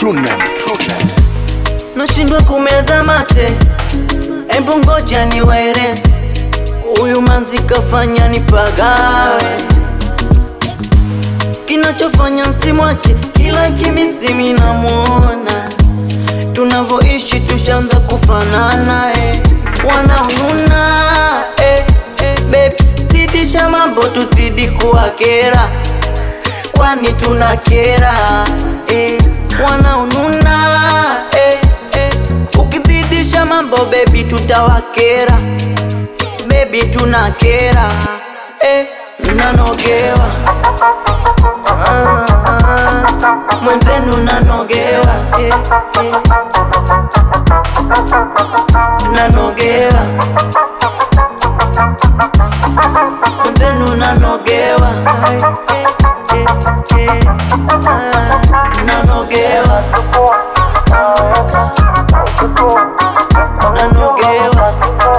True name, true name. nashindwa kumeza mate, embu ngoja niwaeleze, huyu manzi kafanya nipagawe, kinachofanya nsimwache kila kimisimi namuona, tunavyoishi tushaanza kufanana eh. wanaonuna eh, eh, baby zidisha mambo tuzidi kuwakera kwani tunakera eh, wanaonuna eh, eh, ukizidisha mambo bebi tutawakera bebi tunakera eh, nanogewa ah, ah, mwenzenu nanogewa eh, eh, nanogewa mwenzenu nanogewa Ai, eh, eh, eh, ah, nanogewa nanogewa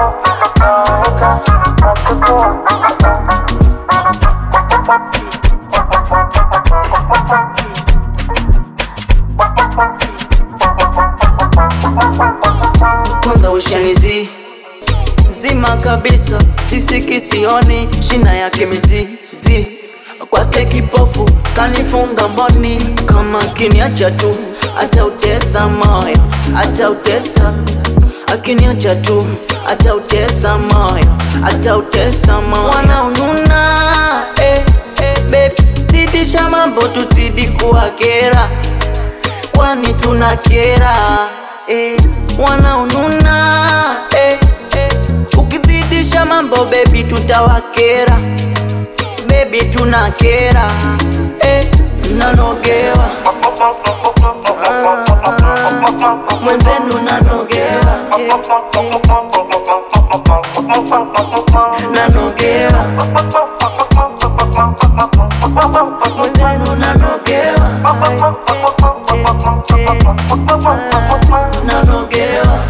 kwanza ushanizi zima kabisa sisi kisioni shina yake mizizi kwake kipofu kanifunga mboni kama kiniacha tu atautesa moyo atautesa akiniacha tu atautesa moyo atautesa moyo wanaonuna eh, eh, baby zidisha mambo tuzidi kuwakera kwani tunakera eh, wanaonuna eh, eh, ukizidisha mambo bebi tutawakera bebi tunakera eh, nanogewa ah, ah, mwenzenu nanogewa eh, eh, nanogewa mwenzenu nanogewa Ai, eh, eh, eh, ah, nanogewa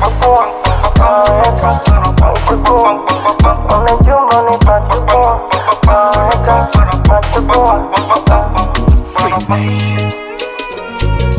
Free Nation.